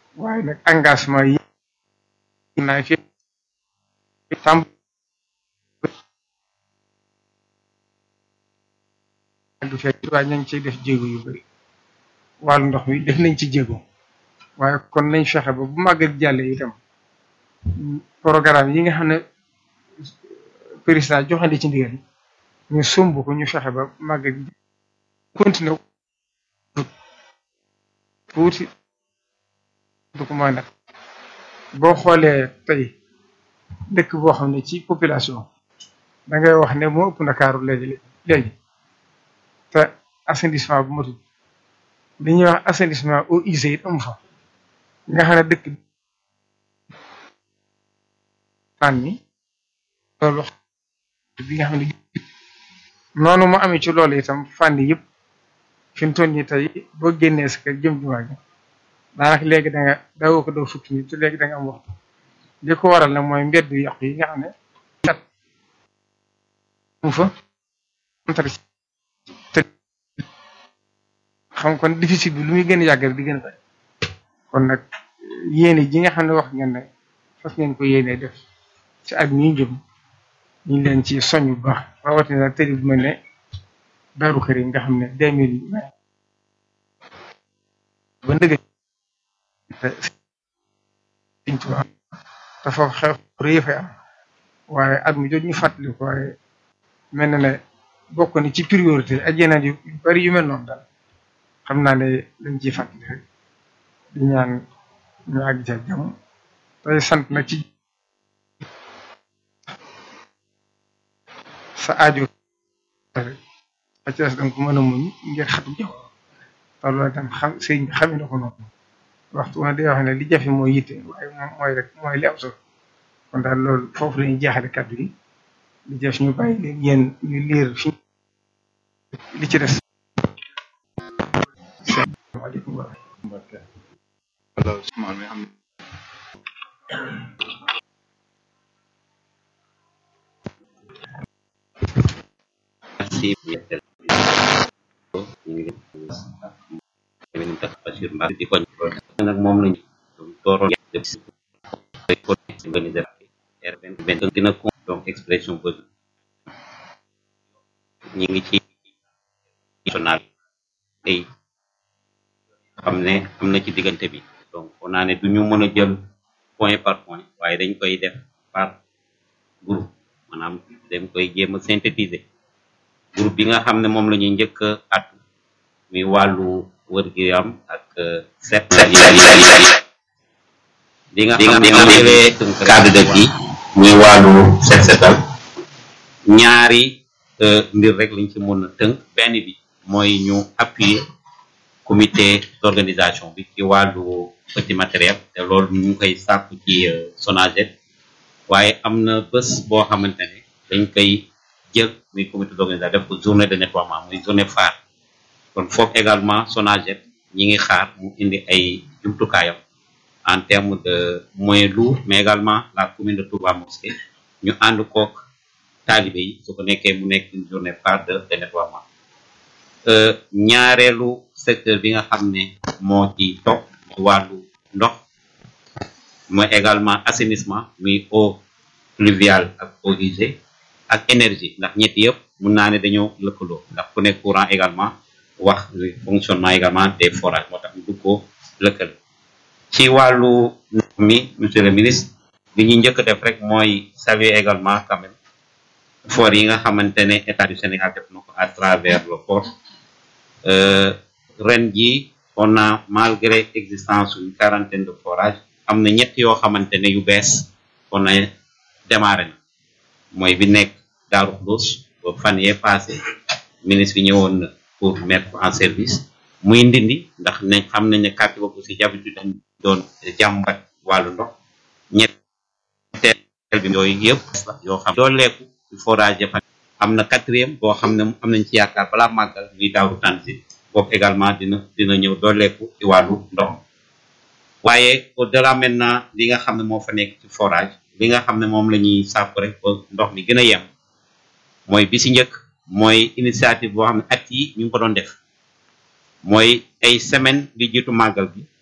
waaye nag engagement yi naa fi tàmb du fekk waaye ñu ngi ciy def jéego yu bari wàllu ndox mi def nañ ci jéego waaye kon nañ fexe ba bu màggal jàlle itam programme yi nga xam ne président joxandi ci ndigal ñu sumb ko ñu fexe ba màggal continuer tuuti du ko mën a boo xoolee tey dëkk boo xam ne ci population da ngay wax ne moo ëpp Ndakaaru léegi léegi te assainissement bu matul li ñuy wax assainissement eaux usées it amu fa nga xam ne dëkk naan ni loolu bi nga xam ne noonu mu amee ci loolu itam fànn yëpp fi mu toll nii tey boo génnee sa kër jëm jumaa gi daanaka léegi da nga dawoo ko doo fukki nit te léegi da nga am waxtu li ko waral nag mooy mbedd yu yàqu yi nga xam ne cat mu fa te xam kon déficit bi lu muy gën a yàgg di gën a bari kon nag yéene ji nga xam ne wax ngeen ne fas ngeen ko yéene def ci at mi jëm ñu ngi leen ci soñ bu baax rawatina tëri bu mel ne Daaru Karim nga xam ne deux mille ba ndëgg te Sëriñ Tuubaa te foofu xew rëy fay am waaye at mu jot ñu fàttali ko waaye mel na ne bokk ni ci priorité ak yeneen yu bari yu mel noonu daal xam naa ne dañ ciy fàttali rek di ñaan ñu àgg ca jàmm tey sant na ci sa aajo a ci des danga ko mën a muñ ngir xatu jaw te loolu tam xam sëriñ bi xamee na ko noonu waxtu woon day wax ne li jafe mooy yitte waaye moom mooy rek mooy li am solo kon daal loolu foofu lañuy jeexale kàddu gi li jëf ñu bàyyi leen yéen ñu liir fi li ci des salaamaaleykum wa merci ñu tax Bachir Mbacké di koñ nag moom lañ dooroon def ko organiser R20 dina ko donc expression bëgg ñi ngi ci national tey xam ne am na ci diggante bi donc on naa ne du ñu mën a jël point par point waaye dañ koy def par groupe maanaam dañ koy jéem a synthétiser groupe bi nga xam ne moom la ñuy njëkk at muy wàllu wër gi am ak set li nga xam ne moom jëlee cadre de vie muy wàllu set setal ñaari mbir rek lañ ci mën a tënk benn bi mooy ñu appuyer comité d'organisation bi ci wàllu petit matériel te loolu ñu ngi koy sàkku ci Sonaged waaye am na bés boo xamante ne dañ koy jël muy comité d'organisation def ko journée de nettoiement muy journée phare kon foofu également Sonaged ñi ngi xaar mu indi ay jumtukaayam en termes de moyens lourds mais également la commune de Touba Mosquée ñu ànd kook taalibe yi su ko nekkee mu nekk une journée phare de de nettoiement ñaareelu secteur bi nga xam ne moo ci topp wàllu ndox mooy également assainissement muy eau pluviale ak eau usée ak énergie ndax ñetti yëpp mun naa ne dañoo lëkkaloo ndax ku nekk courant également wax fonctionnement également des forages moo tax ñu dugg ko lëkkale ci wàllu ndox mi monsieur le ministre li ñuy njëkk def rek mooy saluer également quand même effort yi nga xamante ne état du Sénégal def na ko à travers le port ren ji on a malgré existence une quarantaine de forages am na ñett yoo xamante ne yu bees on a démarré na mooy bi nekk Daaru Xudoos ba fan yee passé ministre bi ñëwoon na pour mettre en service muy ndindi ndax nañ xam nañ ne quartier boobu aussi d'habitude dañ doon jàmbat wàllu ndox ñetteel bi yooyu yëpp yoo xam dooleeku forage fa am na quatrième boo xam ne am nañ ci yaakaar balaa màggal muy Daaru Tanzil boobu également dina dina ñëw dooleeku ci wàllu ndox waaye au delà maintenant li nga xam ne moo fa nekk ci forage li nga xam ne moom la ñuy sàpp rek ba ndox mi gën a yem mooy bi si njëkk mooy initiative boo xam ne at yi ñu ngi ko doon def mooy ay semaine li jiitu màggal bi